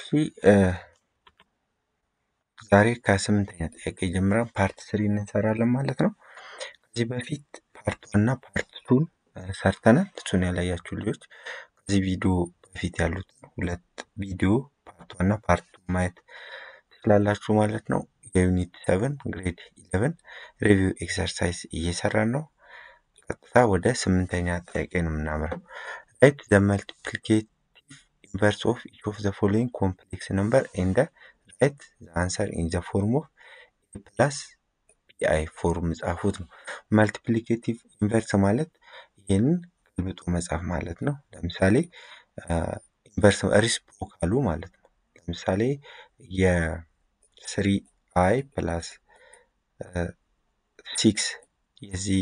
ዛሬ ከስምንተኛ ጥያቄ ጀምረን ፓርት ስሪ እንሰራለን ማለት ነው። ከዚህ በፊት ፓርት ዋን እና ፓርት ቱን ሰርተናል። እሱን ያላያችሁ ልጆች ከዚህ ቪዲዮ በፊት ያሉት ሁለት ቪዲዮ ፓርት ዋን እና ፓርት ቱ ማየት ትችላላችሁ ማለት ነው። የዩኒት ሰቨን ግሬድ ኢለቨን ሪቪው ኤክሰርሳይዝ እየሰራን ነው። ቀጥታ ወደ ስምንተኛ ጥያቄ ነው የምናምረው። ራይት ዘ መልቲፕሊኬቲቭ ኢንቨርስ ኦፍ ኢች ኦፍ ዘ ፎሎዊንግ ኮምፕሌክስ ነምበር ኤንድ ራይት ዘ አንሰር ኢን ዘ ፎርም ኦፍ ኤ ፕላስ ፒአይ ፎርም ጻፉት ነው። መልቲፕሊኬቲቭ ኢንቨርስ ማለት ይህንን ገልብጦ መጻፍ ማለት ነው። ለምሳሌ ኢንቨርስ ሪስፕሮካሉ ማለት ነው። ለምሳሌ የስሪ አይ ፕላስ ሲክስ የዚህ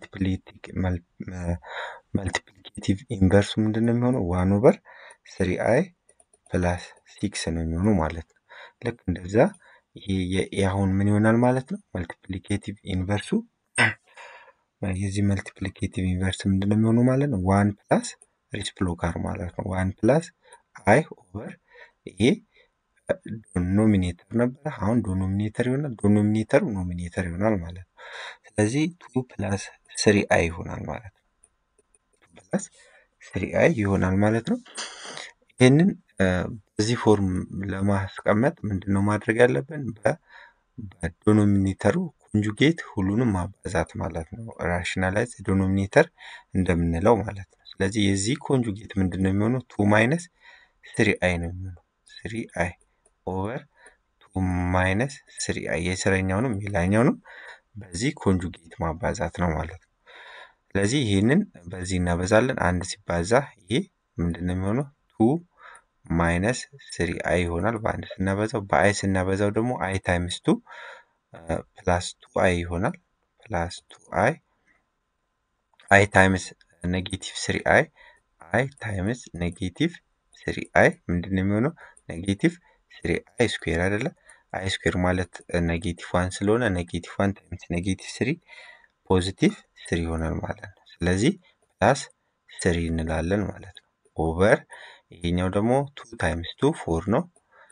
መልቲፕሊኬቲቭ ኢንቨርሱ ምንድን ነው የሚሆነው? ዋን ኦቨር ስሪ አይ ፕላስ ሲክስ ነው የሚሆነው ማለት ነው። ልክ እንደዛ ይሄ አሁን ምን ይሆናል ማለት ነው? መልቲፕሊኬቲቭ ኢንቨርሱ የዚህ መልቲፕሊኬቲቭ ኢንቨርስ ምንድን ነው የሚሆነው ማለት ነው? ዋን ፕላስ ሪስፕሎካር ማለት ነው። ዋን ፕላስ አይ ኦቨር ይሄ ኖሚኔተር ነበረ። አሁን ዶኖሚኔተር ይሆናል። ዶኖሚኔተሩ ኖሚኔተር ይሆናል ማለት ነው። ስለዚህ ቱ ፕላስ ስሪ አይ ይሆናል ማለት ነው። ቱ ፕላስ ስሪ አይ ይሆናል ማለት ነው። ይህንን በዚህ ፎርም ለማስቀመጥ ምንድን ነው ማድረግ ያለብን? በዶኖሚኔተሩ ኮንጁጌት ሁሉንም ማባዛት ማለት ነው። ራሽናላይዝ ዶኖሚኔተር እንደምንለው ማለት ነው። ስለዚህ የዚህ ኮንጁጌት ምንድን ነው የሚሆነው? ቱ ማይነስ ስሪ አይ ነው የሚሆነው። ስሪ አይ ኦቨር ቱ ማይነስ ስሪ አይ የስረኛውንም የላይኛውንም በዚህ ኮንጁጌት ማባዛት ነው ማለት ነው። ስለዚህ ይህንን በዚህ እናበዛለን። አንድ ሲባዛ ይሄ ምንድን ነው የሚሆነው? ቱ ማይነስ ስሪ አይ ይሆናል። በአንድ ስናበዛው፣ በአይ ስናበዛው ደግሞ አይ ታይምስ ቱ ፕላስ ቱ አይ ይሆናል። ፕላስ ቱ አይ አይ ታይምስ ኔጌቲቭ ስሪ አይ አይ ታይምስ ኔጌቲቭ ስሪ አይ ምንድን ነው የሚሆነው? ኔጌቲቭ ስሪ አይ ስኩዌር አይደለ? አይ ስኩዌር ማለት ኔጌቲቭ ዋን ስለሆነ ኔጌቲቭ ዋን ታይምስ ኔጌቲቭ ስሪ ፖዚቲቭ ስሪ ይሆናል ማለት ነው። ስለዚህ ፕላስ ስሪ እንላለን ማለት ነው። ኦቨር ይሄኛው ደግሞ ቱ ታይምስ ቱ ፎር ነው።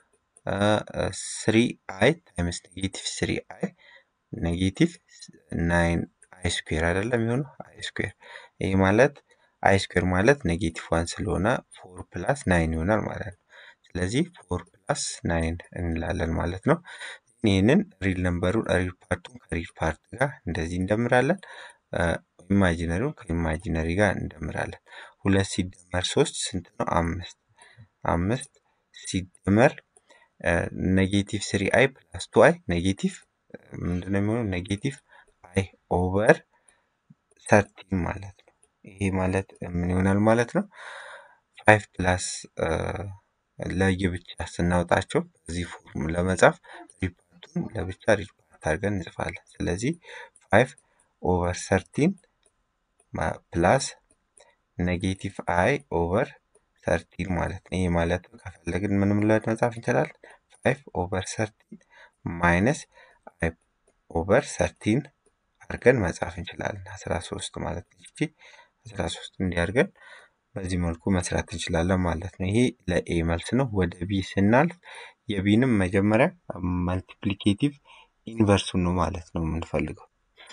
ስሪ አይ ታይምስ ኔጌቲቭ ስሪ አይ ኔጌቲቭ ናይን አይ ስኩዌር አይደለም የሚሆነው አይ ስኩዌር ይሄ ማለት አይ ስኩዌር ማለት ኔጌቲቭ ዋን ስለሆነ ፎር ፕላስ ናይን ይሆናል ማለት ነው። ስለዚህ ፎር ፕላስ ናይን እንላለን ማለት ነው። ይህንን ሪል ነምበሩን ሪል ፓርቱን ከሪል ፓርት ጋር እንደዚህ እንደምራለን። ኢማጂነሪውን ከኢማጂነሪ ጋር እንደምራለን። ሁለት ሲደመር ሶስት ስንት ነው? አምስት አምስት ሲደመር ኔጌቲቭ ስሪ አይ ፕላስ ቱ አይ ኔጌቲቭ ምንድነው የሚሆነው? ኔጌቲቭ አይ ኦቨር ሰርቲን ማለት ነው። ይሄ ማለት ምን ይሆናል ማለት ነው? ፋይቭ ፕላስ ለየብቻ ስናወጣቸው በዚህ ፎርም ለመጻፍ ሪፓርቱን ለብቻ ሪፓርት አድርገን እንጽፋለን። ስለዚህ ፋይቭ ኦቨር ሰርቲን ፕላስ ኔጌቲቭ አይ ኦቨር ሰርቲን ማለት ነው። ይሄ ማለት ከፈለግን ምንም ብለን መጻፍ እንችላለን። ፋይቭ ኦቨር ሰርቲን ማይነስ አይ ኦቨር ሰርቲን አድርገን መጻፍ እንችላለን። አስራ ሶስት ማለት ነው። ይቺ አስራ ሶስት እንዲያርገን በዚህ መልኩ መስራት እንችላለን ማለት ነው። ይሄ ለኤ መልስ ነው። ወደ ቢ ስናልፍ የቢንም መጀመሪያ መልቲፕሊኬቲቭ ኢንቨርሱን ነው ማለት ነው የምንፈልገው።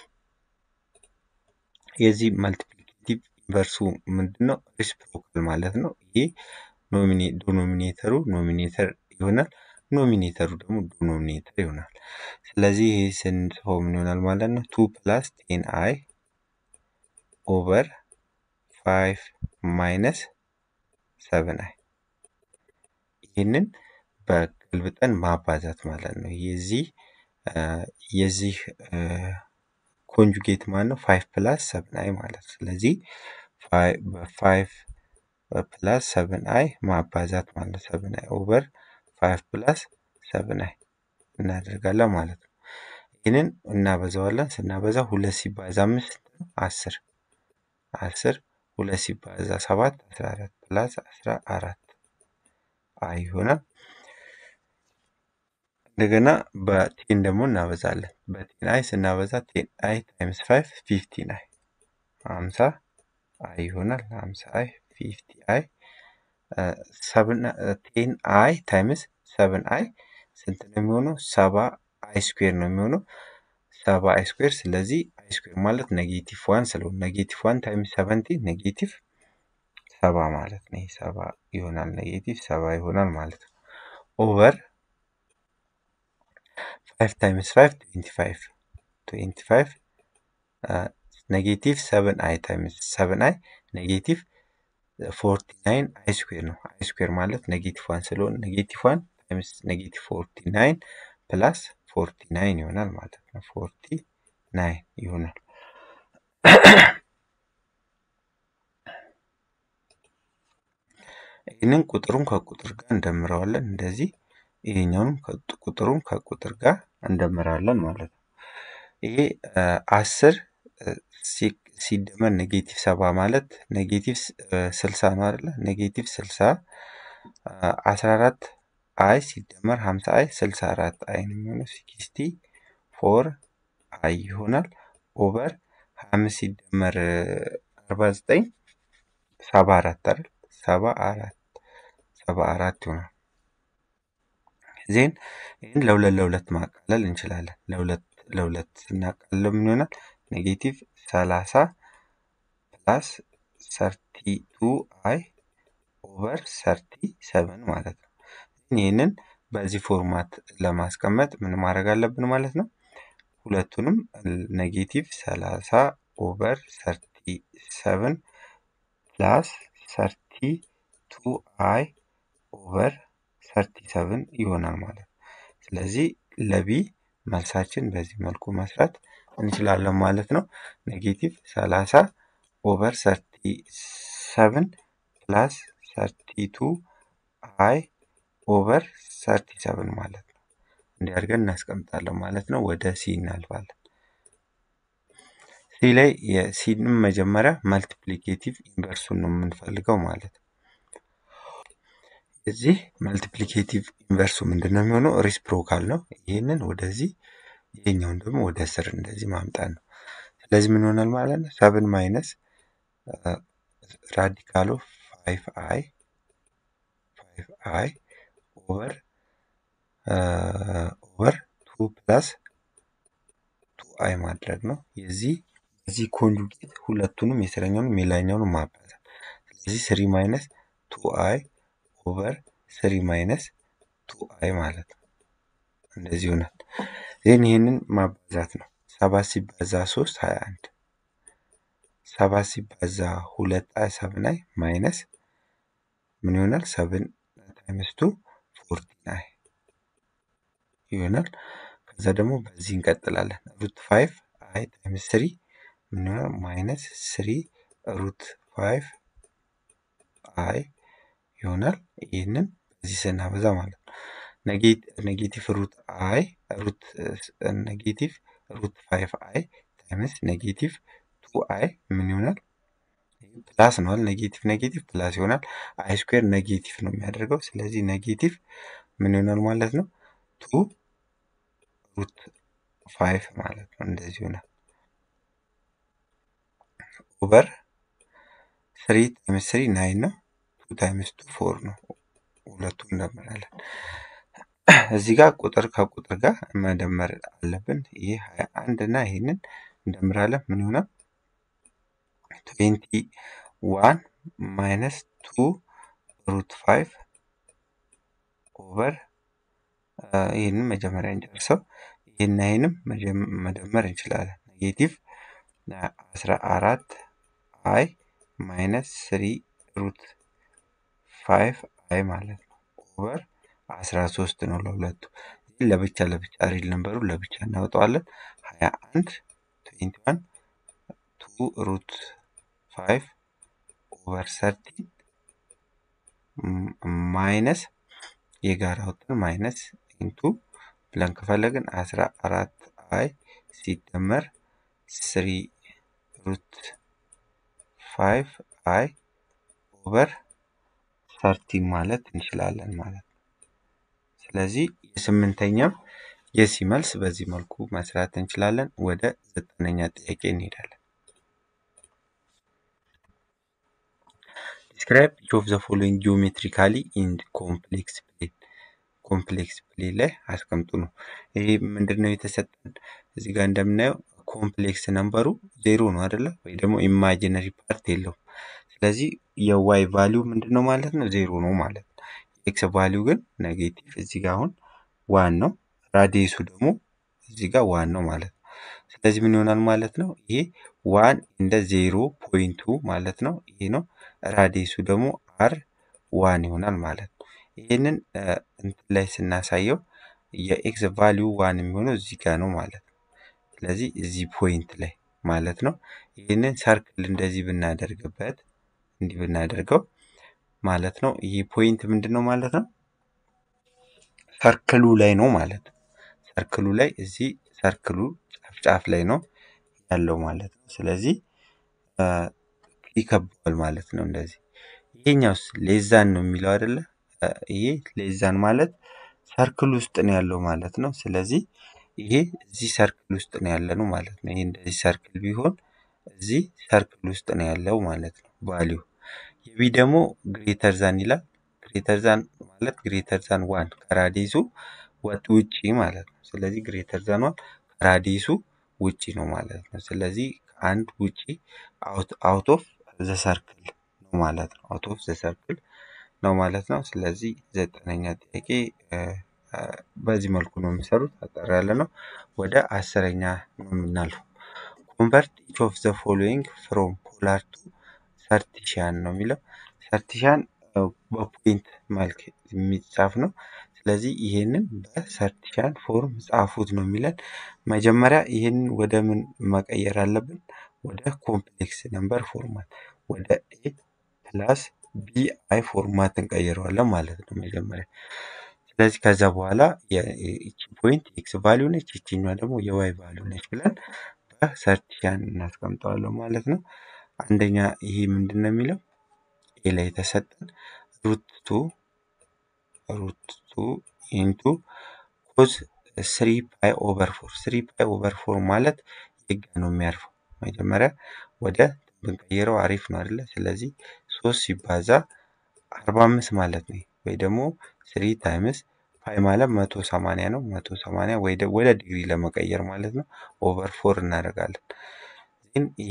የዚህ መልቲፕሊኬቲቭ ኢንቨርሱ ምንድን ነው? ሪስፕሮካል ማለት ነው። ይሄ ዶኖሚኔተሩ ኖሚኔተር ይሆናል። ኖሚኔተሩ ደግሞ ዶኖሚኔተር ይሆናል። ስለዚህ ይህ ስንጽፈው ምን ይሆናል ማለት ነው? ቱ ፕላስ ቴን አይ ኦቨር ፋይቭ ማይነስ ሰቨን አይ ይህንን በገልብጠን ማባዛት ማለት ነው። የዚህ የዚህ ኮንጁጌት ማለት ነው ፋይቭ ፕላስ ሰቨን አይ ማለት ነው። ስለዚህ በፋይቭ ፕላስ ሰቨን አይ ማባዛት ማለት ነው። ሰቨን አይ ኦቨር ፋይቭ ፕላስ ሰቨን አይ እናደርጋለን ማለት ነው። ይህንን እናበዛዋለን። ስናበዛ ሁለት ሲባዛ አምስት አስር አስር ሁለት ሲባዛ ሰባት አስራ አራት ፕላስ አስራ አራት አይ ይሆናል። እንደገና በቴን ደግሞ እናበዛለን። በቴን አይ ስናበዛ ቴን አይ ታይምስ ፋይቭ ፊፍቲን አይ ሀምሳ አይ ይሆናል። ሀምሳ አይ ፊፍቲ አይ ሰብን ቴን አይ ታይምስ ሰብን አይ ስንት ነው የሚሆነው? ሰባ አይ ስኩዌር ነው የሚሆነው ሰባ አይ ስኩዌር። ስለዚህ አይ ስኩዌር ማለት ኔጌቲቭ ዋን ስለሆነ ኔጌቲቭ ዋን ታይምስ ሰቨንቲ ኔጌቲቭ ሰባ ማለት ነው። ይህ ሰባ ይሆናል፣ ኔጌቲቭ ሰባ ይሆናል ማለት ነው። ኦቨር ፋይቭ ታይምስ ፋይቭ ትዌንቲ ፋይቭ ትዌንቲ ፋይቭ ኔጌቲቭ ሰቨን አይ ታይምስ ሰቨን አይ ኔጌቲቭ ፎርቲ ናይን አይ ስኩዌር ነው። አይ ስኩዌር ማለት ኔጌቲቭ ዋን ስለሆነ ኔጌቲቭ ዋን ታይምስ ኔጌቲቭ ፎርቲ ናይን ፕላስ ፎርቲ ናይን ይሆናል ማለት ነው። ፎርቲ ናይን ይሆናል። ይህንን ቁጥሩን ከቁጥር ጋር እንደምረዋለን። እንደዚህ ይሄኛውንም ቁጥሩን ከቁጥር ጋር እንደምራለን ማለት ነው። ይሄ አስር ሲደመር ኔጌቲቭ ሰባ ማለት ኔጌቲቭ ስልሳ ነው አይደለ? ኔጌቲቭ ስልሳ አስራ አራት አይ ሲደመር ሀምሳ አይ ስልሳ አራት አይ ነው የሚሆነው ሲክስቲ ፎር አይ ይሆናል። ኦቨር ሀያ አምስት ሲደመር አርባ ዘጠኝ ሰባ አራት አይደል? ሰባ አራት ሰባ አራት ይሆናል። ዜን ይህን ለሁለት ለሁለት ማቃለል እንችላለን። ለሁለት ለሁለት ስናቃልለው ምን ይሆናል? ኔጌቲቭ ሰላሳ ፕላስ ሰርቲ ቱ አይ ኦቨር ሰርቲ ሰቨን ማለት ነው። ይህንን በዚህ ፎርማት ለማስቀመጥ ምን ማድረግ አለብን ማለት ነው? ሁለቱንም ኔጌቲቭ ሰላሳ ኦቨር ሰርቲ ሰቨን ፕላስ ሰርቲ ቱ አይ ኦቨር ሰርቲ ሰቨን ይሆናል ማለት ነው። ስለዚህ ለቢ መልሳችን በዚህ መልኩ መስራት እንችላለን ማለት ነው። ኔጌቲቭ ሰላሳ ኦቨር ሰርቲ ሰቨን ፕላስ ሰርቲ ቱ አይ ኦቨር ሰርቲ ሰቨን ማለት ነው። እንዲህ አድርገን እናስቀምጣለን ማለት ነው። ወደ ሲ እናልፋለን። ሲ ላይ የሲንም መጀመሪያ መልቲፕሊኬቲቭ ኢንቨርሱን ነው የምንፈልገው ማለት ነው። እዚህ መልቲፕሊኬቲቭ ኢንቨርሱ ምንድን ነው የሚሆነው? ሪስፕሮካል ነው። ይህንን ወደዚህ ይሄኛውን ደግሞ ወደ ስር እንደዚህ ማምጣት ነው። ስለዚህ ምን ይሆናል ማለት ነው? ሰብን ማይነስ ራዲካል ኦፍ ፋይቭ አይ ፋይቭ አይ ኦቨር ኦቨር ቱ ፕላስ ቱ አይ ማድረግ ነው። የዚህ የዚህ ኮንጁጌት ሁለቱንም የስረኛውንም የላይኛውንም ማባዛት። ስለዚህ ስሪ ማይነስ ቱ አይ ኦቨር ስሪ ማይነስ ቱ አይ ማለት ነው። እንደዚህ ይሆናል። ይህን ይህንን ማባዛት ነው። ሰባት ሲባዛ ሶስት ሀያ አንድ ሰባት ሲባዛ ሁለት አይ ሰብን አይ ማይነስ ምን ይሆናል? ሰብን ታይምስ ቱ ፎርቲን አይ ይሆናል። ከዛ ደግሞ በዚህ እንቀጥላለን። ሩት ፋይቭ አይ ታይምስ ስሪ ምን ይሆናል? ማይነስ ስሪ ሩት ፋይቭ አይ ይሆናል። ይህንን በዚህ ስናበዛ ማለት ነው። ኔጌቲቭ ሩት አይ ሩት ኔጌቲቭ ሩት ፋይቭ አይ ታይምስ ኔጌቲቭ ቱ አይ ምን ይሆናል? ፕላስ ነዋል። ኔጌቲቭ ኔጌቲቭ ፕላስ ይሆናል። አይ ስኩዌር ኔጌቲቭ ነው የሚያደርገው። ስለዚህ ኔጌቲቭ ምን ይሆናል ማለት ነው? ቱ ሩት ፋይቭ ማለት ነው። እንደዚህ ይሆናል። ኦቨር ስሪ ታይምስ ስሪ ናይን ነው። ቱ ታይምስ ቱ ፎር ነው። ሁለቱም እንደምራለን። እዚህ ጋር ቁጥር ከቁጥር ጋር መደመር አለብን። ይህ ሀያ አንድ እና ይህንን እንደምራለን። ምን ይሆናል? ትዌንቲ ዋን ማይነስ ቱ ሩት ፋይቭ ኦቨር ይህንን መጀመሪያ እንጨርሰው። ይህና ይህንም መደመር እንችላለን። ኔጌቲቭ አስራ አራት አይ ማይነስ ስሪ ሩት ፋይቭ አይ ማለት ነው ኦቨር አስራ ሶስት ነው ለሁለቱ። ለብቻ ለብቻ ሪል ነንበሩ ለብቻ እናወጣዋለን። ሀያ አንድ ትዌንቲ ዋን ቱ ሩት ፋይቭ ኦቨር ሰርቲን ማይነስ የጋራ ወጥን ማይነስ ኢንቱ ብለን ከፈለግን አስራ አራት አይ ሲደመር ስሪ ሩት ፋይቭ አይ ኦቨር ሰርቲን ማለት እንችላለን ማለት ነው። ስለዚህ የስምንተኛው የሲ መልስ በዚህ መልኩ መስራት እንችላለን። ወደ ዘጠነኛ ጥያቄ እንሄዳለን። ዲስክራይብ ኢች ኦፍ ዘ ፎሎዊንግ ጂኦሜትሪካሊ ኢን ኮምፕሌክስ ፕሌን ኮምፕሌክስ ፕሌን ላይ አስቀምጡ ነው። ይሄ ምንድን ነው የተሰጠን? እዚህ ጋር እንደምናየው ኮምፕሌክስ ነምበሩ ዜሮ ነው አይደለ? ወይ ደግሞ ኢማጂነሪ ፓርት የለውም። ስለዚህ የዋይ ቫሊዩ ምንድን ነው ማለት ነው? ዜሮ ነው ማለት ነው። የኤክስ ቫሊዩ ግን ኔጌቲቭ እዚህ ጋር አሁን ዋን ነው። ራዲየሱ ደግሞ እዚህ ጋር ዋን ነው ማለት ነው። ስለዚህ ምን ይሆናል ማለት ነው? ይሄ ዋን እንደ ዜሮ ፖይንቱ ማለት ነው። ይሄ ነው። ራዲየሱ ደግሞ አር ዋን ይሆናል ማለት ነው። ይህንን እንትን ላይ ስናሳየው የኤክስ ቫሊዩ ዋን የሚሆነው እዚህ ጋር ነው ማለት ነው። ስለዚህ እዚህ ፖይንት ላይ ማለት ነው። ይህንን ሰርክል እንደዚህ ብናደርግበት እንዲህ ብናደርገው ማለት ነው። ይህ ፖይንት ምንድን ነው ማለት ነው? ሰርክሉ ላይ ነው ማለት ነው። ሰርክሉ ላይ እዚህ ሰርክሉ ጫፍ ጫፍ ላይ ነው ያለው ማለት ነው። ስለዚህ ይከበዋል ማለት ነው። እንደዚህ ይሄኛውስ ሌዛን ነው የሚለው አይደለ? ይሄ ሌዛን ማለት ሰርክል ውስጥ ነው ያለው ማለት ነው። ስለዚህ ይሄ እዚህ ሰርክል ውስጥ ነው ያለ ነው ማለት ነው። ይሄ እንደዚህ ሰርክል ቢሆን እዚህ ሰርክል ውስጥ ነው ያለው ማለት ነው ቫሊዩ። የቢ ደግሞ ግሬተር ዛን ይላል። ግሬተር ዛን ማለት ግሬተር ዛን ዋን ከራዲሱ ውጪ ማለት ነው። ስለዚህ ግሬተር ዛን ዋን ከራዲሱ ውጪ ነው ማለት ነው። ስለዚህ አንድ ውጪ አውት ኦፍ ዘ ሰርክል ነው ማለት ነው። አውት ኦፍ ዘ ሰርክል ነው ማለት ነው። ስለዚህ ዘጠነኛ ጥያቄ በዚህ መልኩ ነው የሚሰሩት። አጠር ያለ ነው። ወደ አስረኛ ነው የምናልፈው። ኮንቨርት ኢች ኦፍ ዘ ፎሎዊንግ ፍሮም ፖላር ቱ ሰርቲሻን ነው የሚለው። ሰርቲሻን በፖይንት መልክ የሚጻፍ ነው። ስለዚህ ይሄንን በሰርቲሻን ፎርም ጻፉት ነው የሚለን። መጀመሪያ ይሄንን ወደ ምን መቀየር አለብን? ወደ ኮምፕሌክስ ነምበር ፎርማት ወደ ኤ ፕላስ ቢ አይ ፎርማት እንቀይረዋለን ማለት ነው መጀመሪያ። ስለዚህ ከዛ በኋላ ይቺ ፖይንት ኤክስ ቫሊዩ ነች፣ ይችኛዋ ደግሞ የዋይ ቫሊዩ ነች ብለን በሰርቲሻን እናስቀምጠዋለን ማለት ነው። አንደኛ ይሄ ምንድን ነው የሚለው ኤ ላይ የተሰጠን ሩት ቱ ሩት ቱ ኢንቱ ኮዝ ስሪ ፓይ ኦቨር ፎር ስሪ ፓይ ኦቨር ፎር ማለት የጋ ነው የሚያርፈው። መጀመሪያ ወደ ብንቀይረው አሪፍ ነው አይደለ? ስለዚህ ሶስት ሲባዛ አርባ አምስት ማለት ነው ወይ ደግሞ ስሪ ታይምስ ፓይ ማለት መቶ ሰማንያ ነው። መቶ ሰማንያ ወደ ዲግሪ ለመቀየር ማለት ነው ኦቨር ፎር እናደርጋለን። ግን ይሄ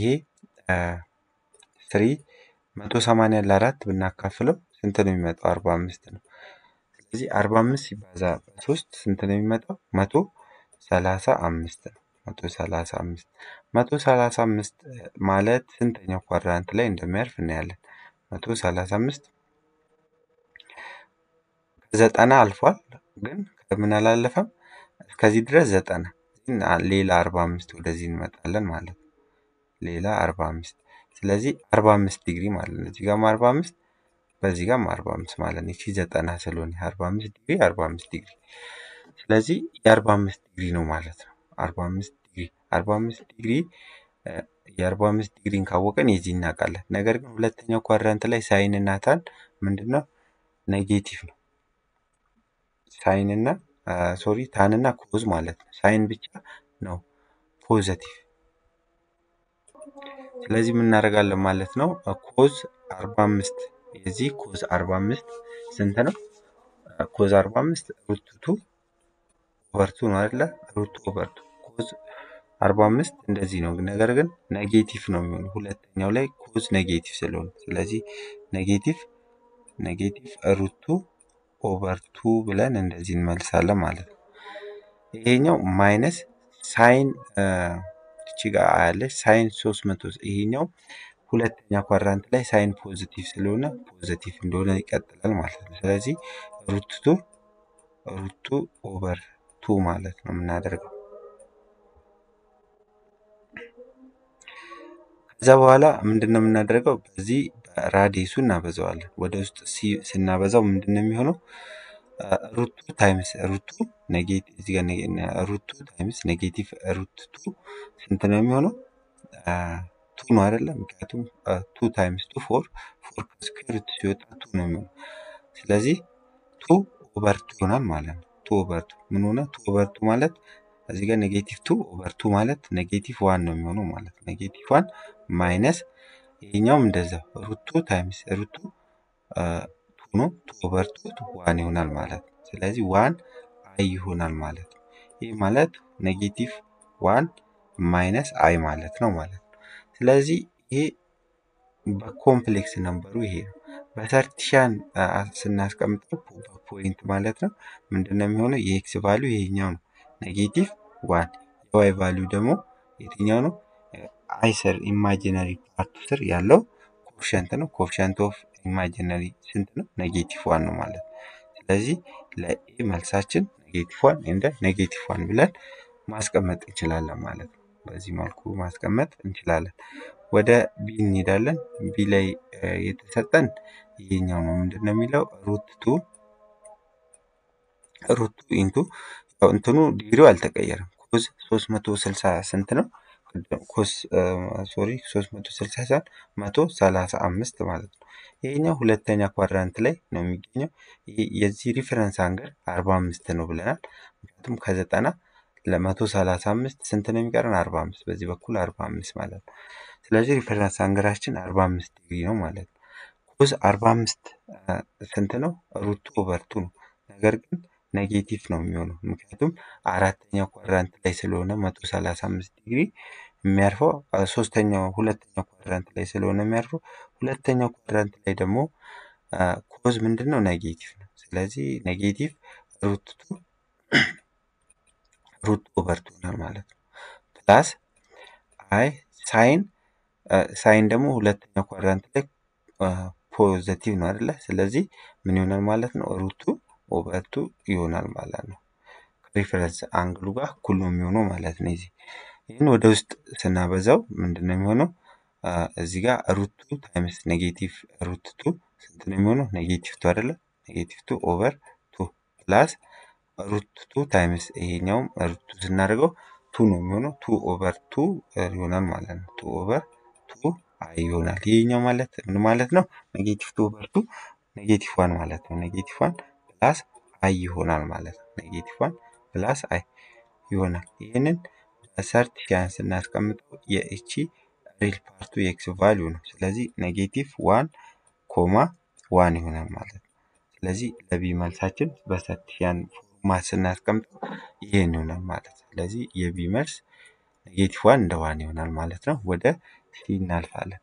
ስሪ መቶ ሰማንያ ለአራት ብናካፍለው ስንት ነው የሚመጣው? አርባ አምስት ነው። ስለዚህ አርባ አምስት ሲባዛ በሶስት ስንት ነው የሚመጣው? መቶ ሰላሳ አምስት ነው። መቶ ሰላሳ አምስት መቶ ሰላሳ አምስት ማለት ስንተኛው ኳድራንት ላይ እንደሚያርፍ እናያለን። መቶ ሰላሳ አምስት ዘጠና አልፏል፣ ግን ከምን አላለፈም? እስከዚህ ድረስ ዘጠና ሌላ አርባ አምስት ወደዚህ እንመጣለን ማለት ነው። ሌላ አርባ አምስት ስለዚህ አርባ አምስት ዲግሪ ማለት ነው። እዚህ ጋርም አርባ አምስት በዚህ ጋርም አርባ አምስት ማለት ነው። ይቺ ዘጠና ስለሆነ አርባ አምስት ዲግሪ አርባ አምስት ዲግሪ ስለዚህ የአርባ አምስት ዲግሪ ነው ማለት ነው። አርባ አምስት ዲግሪ አርባ አምስት ዲግሪ የአርባ አምስት ዲግሪን ካወቀን የዚህ እናውቃለን። ነገር ግን ሁለተኛው ኳድራንት ላይ ሳይን እና ታን ምንድን ነው ኔጌቲቭ ነው። ሳይን እና ሶሪ ታን እና ኮዝ ማለት ነው። ሳይን ብቻ ነው ፖዘቲቭ። ስለዚህ ምን እናደርጋለን ማለት ነው ኮዝ አርባ አምስት የዚህ ኮዝ አርባ አምስት ስንት ነው? ኮዝ አርባ አምስት ሩቱቱ ኦቨርቱ ነው አይደለ? ሩቱ ኦቨርቱ ኮዝ አርባ አምስት እንደዚህ ነው። ነገር ግን ኔጌቲቭ ነው የሚሆነው ሁለተኛው ላይ ኮዝ ኔጌቲቭ ስለሆነ፣ ስለዚህ ኔጌቲቭ ኔጌቲቭ ሩቱ ኦቨርቱ ብለን እንደዚህ እንመልሳለን ማለት ነው። ይሄኛው ማይነስ ሳይን እቺ ጋር ያለች ሳይን ሶስት መቶ ይሄኛው ሁለተኛ ኳድራንት ላይ ሳይን ፖዚቲቭ ስለሆነ ፖዚቲቭ እንደሆነ ይቀጥላል ማለት ነው። ስለዚህ ሩቱ ሩቱ ኦቨር ቱ ማለት ነው የምናደርገው። ከዛ በኋላ ምንድን ነው የምናደርገው? በዚህ ራዲየሱ እናበዛዋለን። ወደ ውስጥ ስናበዛው ምንድን ነው የሚሆነው? ሩቱ ታይምስ ሩቱ ኔጌቲቭ እዚህ ጋር ሩቱ ታይምስ ኔጌቲቭ ሩት ቱ ስንት ነው የሚሆነው? ቱ ነው አይደለም? ምክንያቱም ቱ ታይምስ ቱ ፎር ፎር ከስኩዌር ሩት ሲወጣ ቱ ነው የሚሆነው። ስለዚህ ቱ ኦቨር ቱ ይሆናል ማለት ነው። ቱ ኦቨር ቱ ምን ሆነ? ቱ ኦቨር ቱ ማለት እዚህ ጋር ኔጌቲቭ ቱ ኦቨር ቱ ማለት ኔጌቲቭ ዋን ነው የሚሆነው ማለት ነው። ኔጌቲቭ ዋን ማይነስ ይሄኛውም እንደዛ ሩቱ ታይምስ ሩቱ ቱ ነው። ቱ ኦቨር ቱ ዋን ይሆናል ማለት ነው። ስለዚህ ዋን አይ ይሆናል ማለት ነው። ይህ ማለት ኔጌቲቭ ዋን ማይነስ አይ ማለት ነው ማለት ነው። ስለዚህ ይሄ በኮምፕሌክስ ነምበሩ ይሄ ነው። በተርቲሻን ስናስቀምጠው ፖይንት ማለት ነው ምንድን ነው የሚሆነው? የኤክስ ቫሊዩ ይሄኛው ነው ኔጌቲቭ ዋን የዋይ ቫሊዩ ደግሞ የትኛው ነው? አይ ስር ኢማጂነሪ ፓርቱ ስር ያለው ኮፍሸንት ነው። ኮፍሸንት ኦፍ ኢማጂነሪ ስንት ነው? ኔጌቲቭ ዋን ነው ማለት ነው። ስለዚህ ለኤ መልሳችን ኔጌቲቭ ዋን እንደ ኔጌቲቭ ዋን ብለን ማስቀመጥ እንችላለን ማለት ነው። በዚህ መልኩ ማስቀመጥ እንችላለን። ወደ ቢ እንሄዳለን። ቢ ላይ የተሰጠን ይሄኛው ነው። ምንድን ነው የሚለው ሩት ቱ ሩት ቱ ኢንቱ እንትኑ ዲግሪው አልተቀየረም። ኮዝ 360 ስንት ነው? ኮስ ሶሪ 360 ሳይሆን 135 ማለት ነው። ይሄኛው ሁለተኛ ኳድራንት ላይ ነው የሚገኘው። የዚህ ሪፈረንስ አንገል 45 ነው ብለናል። ምክንያቱም ከዘጠና ለመቶ ሰላሳ አምስት ስንት ነው የሚቀረን? አርባ አምስት በዚህ በኩል አርባ አምስት ማለት ነው። ስለዚህ ሪፈረንስ አንገላችን አርባ አምስት ዲግሪ ነው ማለት ነው። ኮዝ አርባ አምስት ስንት ነው? ሩቱ ኦቨርቱ ነው። ነገር ግን ኔጌቲቭ ነው የሚሆነው ምክንያቱም አራተኛው ኳድራንት ላይ ስለሆነ መቶ ሰላሳ አምስት ዲግሪ የሚያርፈው ሶስተኛው ሁለተኛው ኳድራንት ላይ ስለሆነ የሚያርፈው ሁለተኛው ኳድራንት ላይ ደግሞ ኮዝ ምንድን ነው? ኔጌቲቭ ነው። ስለዚህ ኔጌቲቭ ሩት ቱ ሩት ኦቨር ቱ ይሆናል ማለት ነው። ፕላስ አይ ሳይን ሳይን ደግሞ ሁለተኛው ኳድራንት ላይ ፖዘቲቭ ነው አይደለ? ስለዚህ ምን ይሆናል ማለት ነው? ሩቱ ኦቨር ቱ ይሆናል ማለት ነው። ሪፈረንስ አንግሉ ጋር እኩል ነው የሚሆነው ማለት ነው። እዚህ ይህን ወደ ውስጥ ስናበዛው ምንድን ነው የሚሆነው? እዚህ ጋር ሩቱ ታይምስ ኔጌቲቭ ሩት ቱ ስንት ነው የሚሆነው? ኔጌቲቭ ቱ አይደለ? ኔጌቲቭ ቱ ኦቨር ቱ ፕላስ ሩት ቱ ታይምስ ይሄኛውም ሩት ቱ ስናደርገው ቱ ነው የሚሆነው። ቱ ኦቨር ቱ ይሆናል ማለት ነው። ቱ ኦቨር ቱ አይ ይሆናል። ይሄኛው ማለት ምን ማለት ነው? ኔጌቲቭ ቱ ኦቨር ቱ ኔጌቲቭ ዋን ማለት ነው። ኔጌቲቭ ዋን ፕላስ አይ ይሆናል ማለት ነው። ኔጌቲቭ ዋን ፕላስ አይ ይሆናል። ይህንን ሰርቲፊያን ስናስቀምጠው የእቺ ሪል ፓርቱ የኤክስ ቫሊዩ ነው። ስለዚህ ኔጌቲቭ ዋን ኮማ ዋን ይሆናል ማለት ነው። ስለዚህ ለቢ መልሳችን በሰርቲፊያን ፎርማት ስናስቀምጠው ይሄን ይሆናል ማለት ነው። ስለዚህ የቢ መልስ ኔጌቲቭ ዋን እንደ ዋን ይሆናል ማለት ነው። ወደ ሲ እናልፋለን።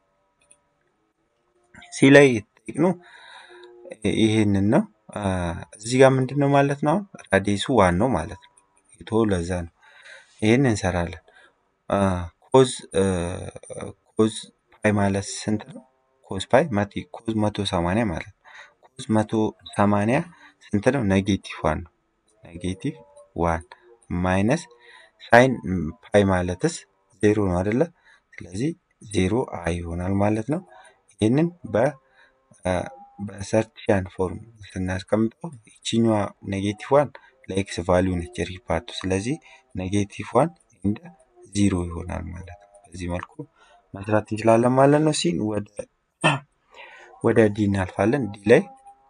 ሲ ላይ የተጠየቅነው ይሄንን ነው። እዚህ ጋር ምንድን ነው ማለት ነው? አሁን ራዲየሱ ዋን ነው ማለት ነው። የቶ ለዛ ነው። ይህን እንሰራለን። ኮዝ ኮዝ ፓይ ማለት ስንት ነው? ኮዝ ፓይ ኮዝ መቶ ሰማንያ ማለት ነው። ኮዝ መቶ ሰማንያ ስንት ነው? ኔጌቲቭ ዋን ነው። ኔጌቲቭ ዋን ማይነስ ሳይን ፓይ ማለትስ ዜሮ ነው አይደለ? ስለዚህ ዜሮ አይ ይሆናል ማለት ነው። ይህንን በ በሰርቲያን ፎርም ስናስቀምጠው ይችኛዋ ኔጌቲቭ ዋን ለኤክስ ቫሊዩ ነች ሪፓርቱ። ስለዚህ ኔጌቲቭ ዋን እንደ ዚሮ ይሆናል ማለት ነው። በዚህ መልኩ መስራት እንችላለን ማለት ነው። ሲን ወደ ወደ ዲ እናልፋለን። ዲ ላይ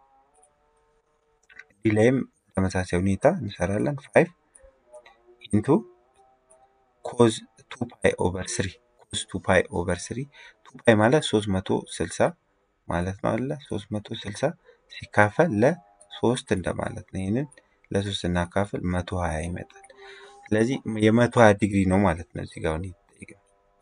ዲ ላይም ተመሳሳይ ሁኔታ እንሰራለን። ፋይቭ ኢንቱ ኮዝ ቱ ፓይ ኦቨር ስሪ ኮዝ ቱ ፓይ ኦቨር ስሪ ቱ ፓይ ማለት ሶስት መቶ ስልሳ ማለት ነው አለ ሶስት መቶ ስልሳ ሲካፈል ለሶስት እንደማለት ነው። ይህንን ለሶስት ስናካፍል መቶ ሀያ ይመጣል። ስለዚህ የመቶ ሀያ ዲግሪ ነው ማለት ነው እዚህ ጋር የተጠየቀው።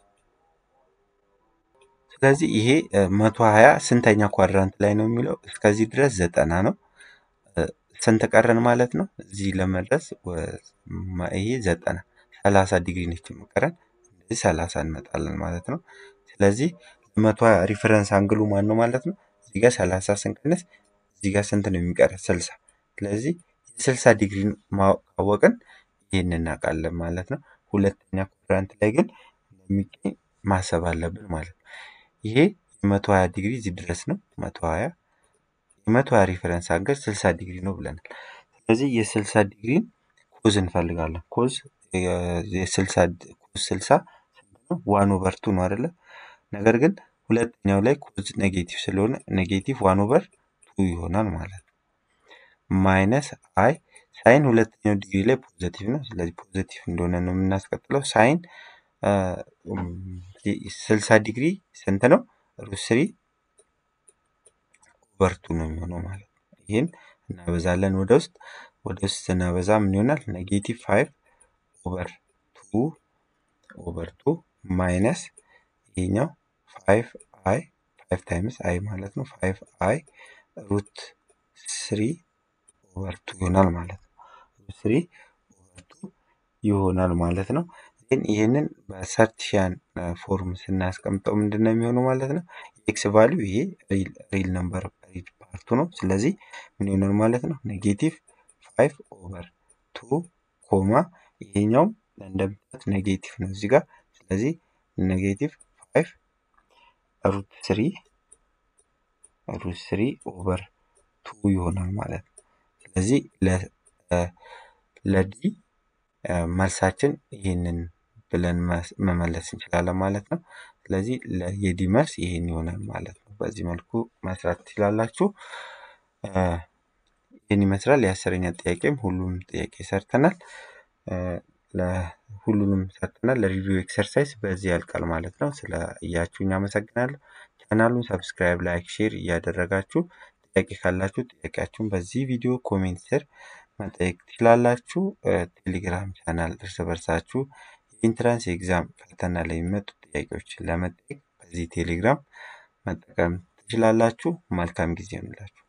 ስለዚህ ይሄ መቶ ሀያ ስንተኛ ኳድራንት ላይ ነው የሚለው እስከዚህ ድረስ ዘጠና ነው። ስንት ቀረን ማለት ነው? እዚህ ለመድረስ ይሄ ዘጠና ሰላሳ ዲግሪ ነች የምቀረን። እንደዚህ ሰላሳ እንመጣለን ማለት ነው። ስለዚህ መቶ ሪፈረንስ አንግሉ ማን ነው ማለት ነው? እዚህ ጋር ሰላሳ ስንቀንስ እዚህ ጋር ስንት ነው የሚቀረን? ስልሳ ስለዚህ የስልሳ ዲግሪ ካወቅን ይህን እናውቃለን ማለት ነው። ሁለተኛ ኳድራንት ላይ ግን እንደሚገኝ ማሰብ አለብን ማለት ነው። ይሄ የመቶ ሀያ ዲግሪ እዚህ ድረስ ነው። መቶ ሀያ የመቶ ሀያ ሪፈረንስ አንገል ስልሳ ዲግሪ ነው ብለናል። ስለዚህ የስልሳ ዲግሪን ኮዝ እንፈልጋለን። ኮዝ የስልሳ ኮዝ ስልሳ ዋን ኦቨር ቱ ነው አይደለ? ነገር ግን ሁለተኛው ላይ ኮዝ ኔጌቲቭ ስለሆነ ኔጌቲቭ ዋን ኦቨር ቱ ይሆናል ማለት ነው። ማይነስ አይ ሳይን ሁለተኛው ዲግሪ ላይ ፖዘቲቭ ነው። ስለዚህ ፖዘቲቭ እንደሆነ ነው የምናስቀጥለው። ሳይን ስልሳ ዲግሪ ስንት ነው? ሩት ስሪ ኦቨር ቱ ነው የሚሆነው ማለት ነው። ይህን እናበዛለን ወደ ውስጥ ወደ ውስጥ ስናበዛ ምን ይሆናል? ኔጌቲቭ ፋይቭ ኦቨር ቱ ኦቨር ቱ ማይነስ ይሄኛው ፋይቭ አይ ፋይቭ ታይምስ አይ ማለት ነው። ፋይቭ አይ ሩት ስሪ ኦቨር ቱ ይሆናል ማለት ነው። ሩት ስሪ ኦቨር ቱ ይሆናል ማለት ነው። ግን ይህንን በሰርቲፊያን ፎርም ስናስቀምጠው ምንድን ነው የሚሆነው ማለት ነው? ኤክስ ቫሊዩ ይሄ ሪል ነምበር ሪል ፓርቱ ነው። ስለዚህ ምን ይሆናል ማለት ነው? ኔጌቲቭ ፋይቭ ኦቨር ቱ ኮማ ይሄኛውም እንደምታዩት ኔጌቲቭ ነው እዚህ ጋር። ስለዚህ ኔጌቲቭ ፋይቭ ሩት ስሪ ሩት ስሪ ኦቨር ቱ ይሆናል ማለት ነው። ስለዚህ ለዲ መልሳችን ይህንን ብለን መመለስ እንችላለን ማለት ነው። ስለዚህ የዲ መልስ ይህን ይሆናል ማለት ነው። በዚህ መልኩ መስራት ትችላላችሁ። ይህን ይመስላል የአስረኛ ጥያቄም ሁሉንም ጥያቄ ሰርተናል። ሁሉንም ሰርተናል። ለሪቪው ኤክሰርሳይዝ በዚህ ያልቃል ማለት ነው። ስለ እያችሁኝ አመሰግናለሁ። ቻናሉን ሰብስክራይብ፣ ላይክ፣ ሼር እያደረጋችሁ ጥያቄ ካላችሁ ጥያቄያችሁን በዚህ ቪዲዮ ኮሜንት ስር መጠየቅ ትችላላችሁ። ቴሌግራም ቻናል እርስ በርሳችሁ የኢንትራንስ ኤግዛም ፈተና ላይ የሚመጡ ጥያቄዎችን ለመጠየቅ በዚህ ቴሌግራም መጠቀም ትችላላችሁ። መልካም ጊዜ ይሁንላችሁ።